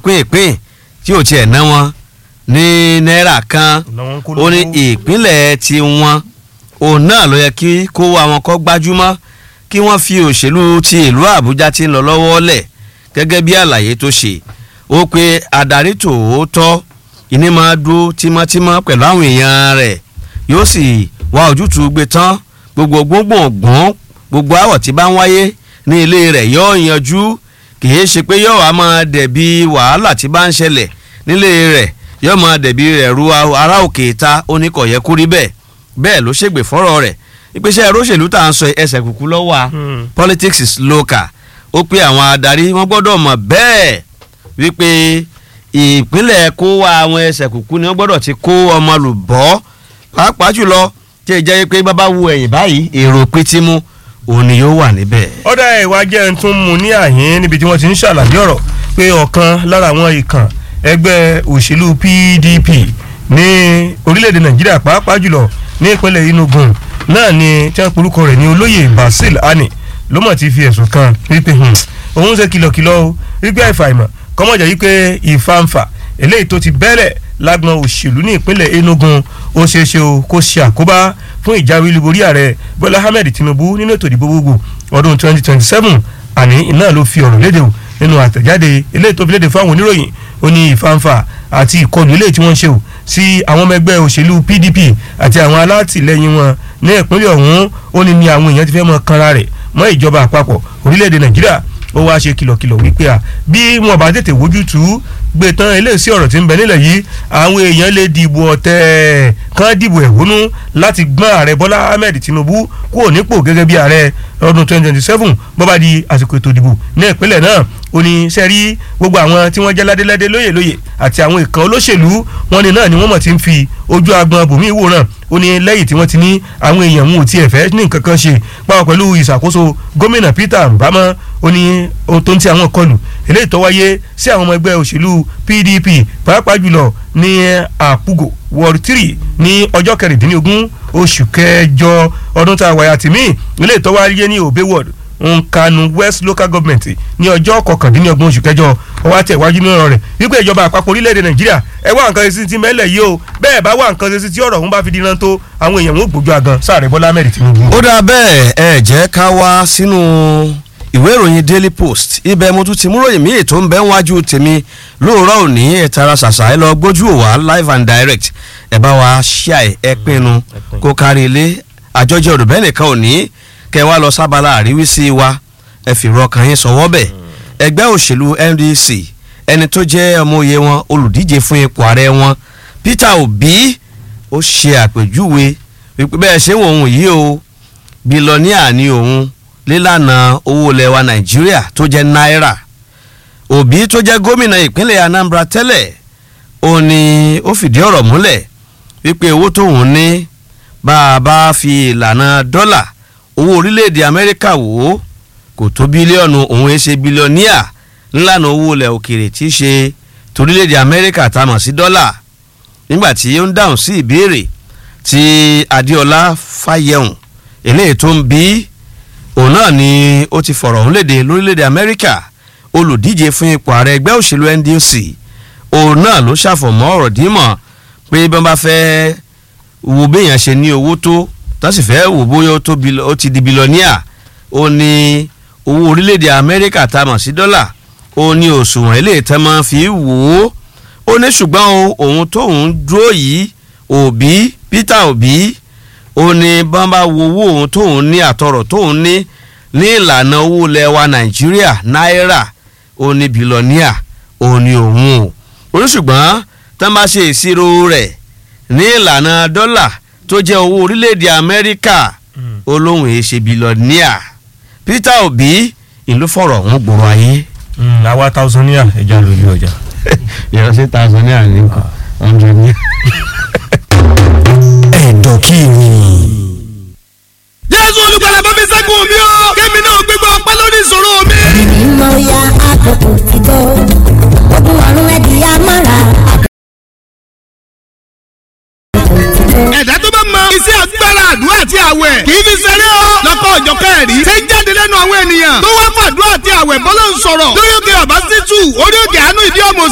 pínpín tí ò tiẹ̀ ná wọn ní náírà kan Làwọn kó ó ní lówó. ìpínlẹ̀ tí wọn òun náà ló yẹ kí kó wa wọn kọ́ gbájúmọ́ kí wọ́n fi òṣèlú ti ìlú àbújá tí ń lọ lọ́wọ́ lẹ̀ gẹ́gẹ́ bí àlàyé tó ṣe ó pe adarí tòótọ́ ìní máa dúró tímọ́tímọ́ pẹ̀lú àwọn èèyàn rẹ̀ yóò sì wá ojútùú gbé tán gbogbo gbóngbòngbòn gbogbo àwọ̀ tí bá ń wáyé ní ilé rẹ̀ yóò yanjú kìí ṣe pé yóò wá máa dẹ̀bi wàhálà tí bá ń ṣẹlẹ̀ nílé rẹ̀ yóò máa dẹ̀bi rẹ̀ ru ará òkè ta oníkọ̀yẹ́ kúrí bẹ́ẹ̀ bẹ́ẹ̀ ló ṣègbè fọ́rọ̀ rẹ̀ ìpèsè róṣèlú tá à ń sọ ẹsẹ̀ kúkú lọ́wọ́ a Hmm. politics is local ó pé àwọn adarí wọn gbọ́dọ̀ mọ̀ bẹ́ẹ̀ wípé ìpínlẹ̀ kó wa àwọn ẹsẹ̀ kúkú ni wọ́n gbọ́dọ̀ ti kó ọmọ lùbọ́ pàápàá jùlọ tí ì jẹ́ pé bàbá wo ẹ̀yìn báyìí èrò pétímù òun ni yóò wà níbẹ̀. ọ̀dà ìwà jẹ́ ń tún mu ní àyín níbi tí wọ́n ti ń ṣàlàyé ọ̀rọ̀ pé ọ̀kan lára àwọn ìkàn ẹgbẹ́ òṣèlú PDP ní orílẹ̀-èdè Nàìjíríà pàápàá jùlọ ní ìpínlẹ̀ Enugu náà ni tí wọ́n porúkọ rẹ̀ ní olóyè Basil Ani ló mọ̀ ti fi ẹ̀sùn kan wípé hmm, òun ṣe kìlọ̀kìlọ̀ o wípé àìfàìmọ̀ kọ́mọ̀jà wípé ìfàǹfà eléyìí tó ti bẹ́lẹ̀ lágbọn òṣèlú ní ìpínlẹ̀ Enugu ó ṣeé ṣe o kó ṣe àkóbá fún ìjáwé olúborí ààrẹ Bọ́lá Ahmed Tinubu nínú ètò ìdìbò gbogbo ọdún 2027 àní iná ló fi ọ̀rọ̀ léde o nínú àtẹ̀jáde eléyìí tó fi léde fáwọn oníròyìn ó ní ìfàǹfà àti ìkọlù eléyìí tí wọ́n ń ṣe o sí àwọn ọmọ ẹgbẹ́ òṣèlú PDP àti àwọn alátìlẹyìn wọn ní ìpínlẹ̀ ọ̀hún ó ní ní àwọn èèyàn ti fẹ́ mọ kanra rẹ̀ mọ́ ìjọba àpapọ̀ orílẹ̀-èdè Nàìjíríà ó wáá ṣe kìlọ̀kìlọ̀ wípé à bí wọn bá tètè wojú tú gbé tán eléyìí ọ̀rọ̀ tí ń bẹ nílẹ̀ yìí àwọn èèyàn lè dìbò ọ̀tẹ̀ kan dìbò ẹ̀hónú láti gbọ́n ààrẹ Bọ́lá Ahmed Tinubu kúrò nípò gẹ́gẹ́ bí ààrẹ ọdún 2027 bó bá di àsìkò ètò ìdìbò ní ìpínlẹ̀ náà ó ní sẹ́rí gbogbo àwọn tí wọ́n jẹ́ ládéládé lóyè lóyè àti àwọn ìkan olóṣèlú wọn ni náà ni wọ́n mọ̀ ti ń fi ojú agbọn bòmí ìwòran ó ní lẹ́yìn tí wọ́n ti ní àwọn èèyàn wọn ò tiẹ̀ fẹ́ ní nǹkan kan ṣe pàápàá pẹ̀lú ìṣàkóso gómìnà Peter Mbama ó ní ohun tó ń ti àwọn kọlù eléyìí tó wáyé sí àwọn ọmọ ẹgbẹ́ òṣèlú PDP pàápàá jùlọ ní àpúgò ward three ní ọjọ́ kẹrìndínlógún oṣù kẹjọ ọdún tá a wáyà tìmí eléyìí tó wáyé ní Obe ward nkanu west local government ní ọjọ́ kọkàndínlọ́gbọ̀n oṣù kẹjọ ọwọ́ àtẹ̀wájú ní ọ̀rọ̀ rẹ̀ wípé ìjọba àpapọ̀ orílẹ̀-èdè nàìjíríà ẹ wá nǹkan ṣe sí ti mẹ́lẹ̀ yìí o bẹ́ẹ̀ bá wá nǹkan ṣe sí tí ọ̀rọ̀ ọ̀hún bá fi dínà tó àwọn èèyàn wọn ò gbójú àgàn sáàrẹ̀ bọ́lá ahmed tinubu. ó dáa bẹ́ẹ̀ ẹ jẹ́ ká wá sínú ìwé ìròyìn daily post ibẹ̀ mo tún ti mú ròyìn míì tó ń bẹ wájú tèmi lóòrọ̀ òní ẹ̀ tara ṣàṣà ẹ lọ gbójú òwà live and direct ẹ bá wa ṣíà ẹ pinnu kó kárí ilé àjọjẹ òrùbẹ́ nìkan òní kẹ wá lọ sábàlá àríwísí wa ẹ fi rọkàn yín sọwọ́ bẹ̀ ẹgbẹ́ òṣèlú NDC ẹni tó jẹ́ ọmọye wọn olùdíje fún ipò ààrẹ wọn Peter Obi ó ṣe àpèjúwe wípé bẹ́ẹ̀ ṣé wọn òun yìí o bílọ́níà ni òun lílànà owó ilẹ̀ wa Nàìjíríà tó jẹ́ náírà Obi tó jẹ́ gómìnà ìpínlẹ̀ Anambra tẹ́lẹ̀ ó ní ó fìdí ọ̀rọ̀ múlẹ̀ wípé owó tóun ní bá a bá fi ìlànà dọ́là owó orílẹ̀-èdè Amẹ́ríkà wò ó kò tó bílíọ̀nù òun ẹ̀ ṣe bílíọ̀níà ńlànà owó ilẹ̀ òkèrè tí í ṣe torílẹ̀-èdè Amẹ́ríkà tá a mọ̀ sí dọ́là nígbà tí ó ń dáhùn sí ìbéèrè tí Adéọlá Fáyẹ̀hùn eléyìí tó ń bí òun náà ni ó ti fọ̀rọ̀ ọ̀hún léde lórílẹ̀-èdè Amẹ́ríkà olùdíje fún ipò ààrẹ ẹgbẹ́ òṣèlú NDC òun náà ló ṣàfọ̀mọ́ ọ̀rọ̀ dímọ̀ pé bí wọ́n bá fẹ́ wo béèyàn ṣe ní owó tó tó sì fẹ́ wò bóyá ó tó ó ti di bílíọ̀níà ó ní owó orílẹ̀-èdè Amẹ́ríkà tá a mọ̀ sí dọ́là ó ní òṣùwọ̀n eléyìí tẹ́ máa fi wò ó ó ní ṣùgbọ́n òun tóun dúró yìí Òbí Peter Òbí ó ní bọ́nbà wo owó òun tóun ní àtọ̀rọ̀ tóun ní ní ìlànà owó ilẹ̀ wa Nàìjíríà náírà ó ní bílíọ̀níà ó ní òun o ó ní ṣùgbọ́n tán bá ṣe ìṣirò rẹ̀ ní ìlànà dọ́là tó jẹ́ owó orílẹ̀-èdè Amẹ́ríkà olóhùn èé ṣe bílíọ̀níà Peter Obi ìlú fọ̀rọ̀ ọ̀hún gbòòrò ayé. àwa tausania ẹja lórí ọjà. ìránṣẹ́ tanzania ní hundred ní. ẹ̀dọ̀ kí ni. jésù olùgbàlà bá mi ṣẹ́gun mi o kémi náà gbégbá ọpẹ́ lórí ìṣòro mi. mímọ́ ya àkókò ti tó ogun ọ̀run ẹ̀dì amára. ẹ̀dá tó bá mọ iṣẹ́ agbára àdúrà àti àwẹ̀ kì í fi ṣeré o. lọ́kọ̀ ọ̀jọ̀ kẹrì ṣe ń jáde lẹ́nu àwọn ènìyàn tó wá fàdúrà àti àwẹ̀ bọ́lá ń sọ̀rọ̀ lórí òkè ọ̀bá títù orí òkè àánú ìdí ọmọ